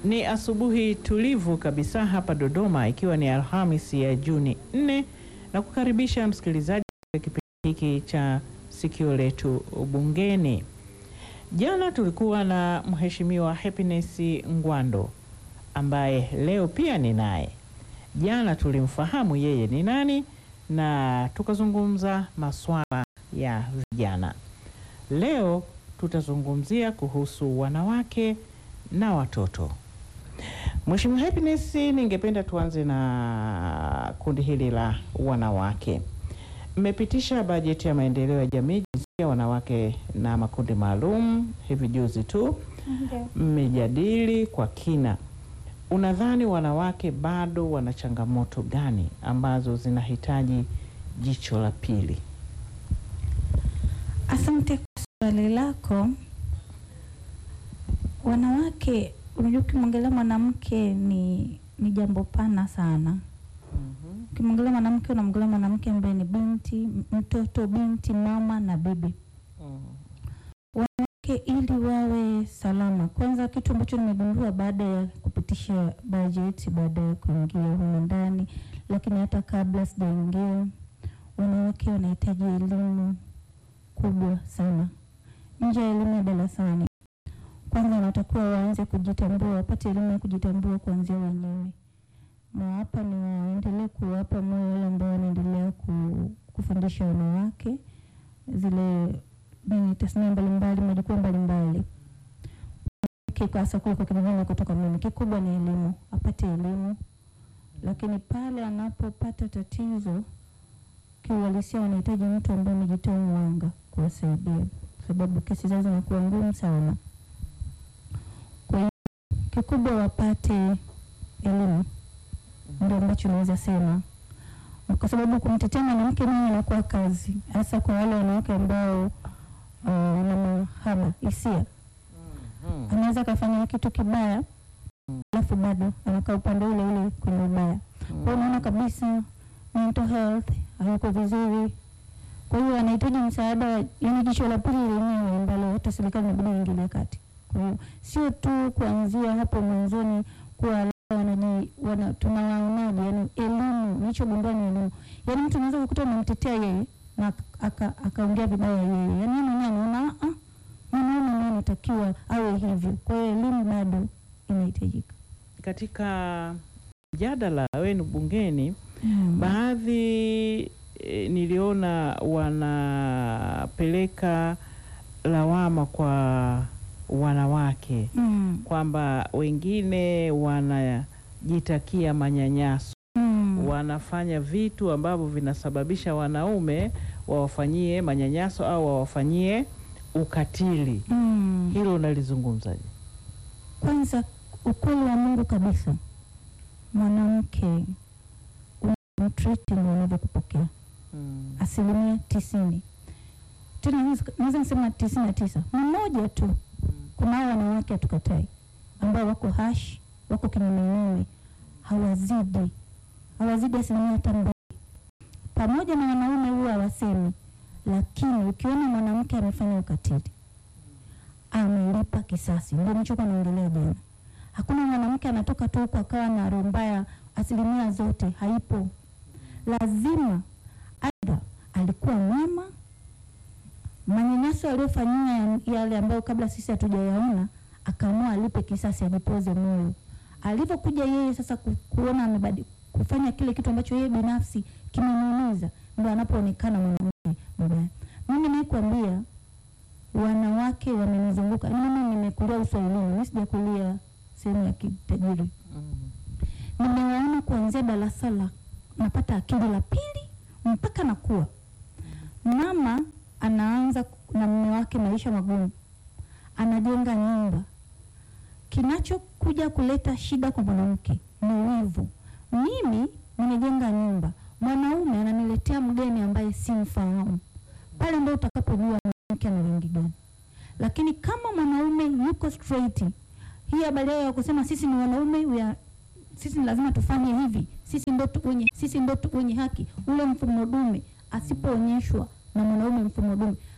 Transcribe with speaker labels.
Speaker 1: Ni asubuhi tulivu kabisa hapa Dodoma, ikiwa ni Alhamisi ya Juni 4 na kukaribisha msikilizaji katika kipindi hiki cha sikio letu bungeni. Jana tulikuwa na Mheshimiwa Happiness Ngwando ambaye leo pia ni naye. Jana tulimfahamu yeye ni nani na tukazungumza masuala ya vijana. Leo tutazungumzia kuhusu wanawake na watoto. Mheshimiwa Happiness, ningependa tuanze na kundi hili la wanawake. Mmepitisha bajeti ya maendeleo ya jamii, jinsia, wanawake na makundi maalum hivi juzi tu, mmejadili kwa kina. Unadhani wanawake bado wana changamoto gani ambazo zinahitaji jicho la pili?
Speaker 2: Asante kwa swali lako. Wanawake, unajua, ukimwongelea mwanamke ni ni jambo pana sana. Ukimwongelea mwanamke, unamwongelea mwanamke ambaye ni binti, mtoto, binti, mama na bibi. Wanawake ili wawe salama, kwanza kitu ambacho nimegundua baada ya kupitisha bajeti, baada ya kuingia humu ndani, lakini hata kabla sijaingia, wanawake wanahitaji elimu kubwa sana nje ya elimu ya darasani. Kwanza wanatakiwa waanze kujitambua, wapate elimu ya kujitambua kuanzia wenyewe, na hapa ni waendelee kuwapa moyo wale ambao wanaendelea ku, kufundisha wanawake zile nini, tasnia mbalimbali, majukwaa mbalimbali, hasa kule kwa kijijini kutoka mimi, kikubwa ni elimu, apate elimu, lakini pale anapopata tatizo kiuhalisia wanahitaji mtu ambaye amejitoa mwanga kuwasaidia, sababu kesi zao zinakuwa ngumu sana. Kwa hiyo kikubwa wapate elimu, ndio ambacho naweza sema, kwa sababu kumtetea mwanamke mwenye inakuwa kazi, hasa kwa wale wanawake ambao wana mahaba hisia. Anaweza akafanya kitu kibaya, alafu bado anakaa upande ule ule kwenye ubaya. Kwa hiyo unaona kabisa mental health hayuko vizuri. Kwa hiyo anahitaji msaada, yaani jicho la pili lenyewe ambalo hata serikali inabidi iingilie kati. Kwa hiyo sio tu kuanzia hapo mwanzoni kuwa wanaji wana tunawaonaje, yani elimu, nilichogundua ni elimu. Yaani mtu anaweza kukuta unamtetea yeye na akaongea aka vibaya yeye, yaani yeye mwenyewe anaona ah, mwanaume naye anatakiwa awe hivyo. Kwa hiyo elimu bado inahitajika
Speaker 1: katika mjadala wenu bungeni. Hmm. Baadhi e, niliona wanapeleka lawama kwa wanawake hmm, kwamba wengine wanajitakia manyanyaso hmm, wanafanya vitu ambavyo vinasababisha wanaume wawafanyie manyanyaso au wawafanyie ukatili hmm. Hilo unalizungumzaje?
Speaker 2: Kwanza, ukweli wa Mungu kabisa, mwanamke treating wanavyokupokea mm. asilimia tisini, tena naweza nisema tisini na tisa, mmoja tu mm. kuna hao wanawake hatukatai, ambao wako hash, wako kinyumenyume, hawazidi hawazidi asilimia hata mbili, pamoja na wanaume huwa hawasemi, lakini ukiona mwanamke amefanya ukatili, amelipa kisasi. Ndio nilichokuwa naongelea jana. Hakuna mwanamke anatoka tu huko akawa na roho mbaya, asilimia zote haipo lazima aidha alikuwa mwema, manyanyaso aliyofanyia yale ambayo kabla sisi hatujayaona, akaamua alipe kisasi, ajipoze moyo. Alivyokuja yeye sasa ku, kuona amebadi kufanya kile kitu ambacho yeye binafsi kimemuumiza, ndio anapoonekana mwanamke mbaya. Mimi nakwambia wanawake wamenizunguka, mimi nimekulia uswahilini, mimi sijakulia sehemu ya kitajiri. Nimewaona kuanzia darasa la napata akili la pili mpaka nakuwa mama, anaanza na mume wake maisha magumu, anajenga nyumba. Kinachokuja kuleta shida kwa mwanamke ni wivu. Mimi nimejenga nyumba, mwanaume ananiletea mgeni ambaye simfahamu, pale ndio utakapojua mwanamke ana wengi gani. Lakini kama mwanaume yuko straight, hii habari yao ya kusema sisi ni wanaume, sisi ni lazima tufanye hivi sisi ndo wenye sisi ndo wenye haki. Ule mfumo dume asipoonyeshwa na mwanaume mfumo dume,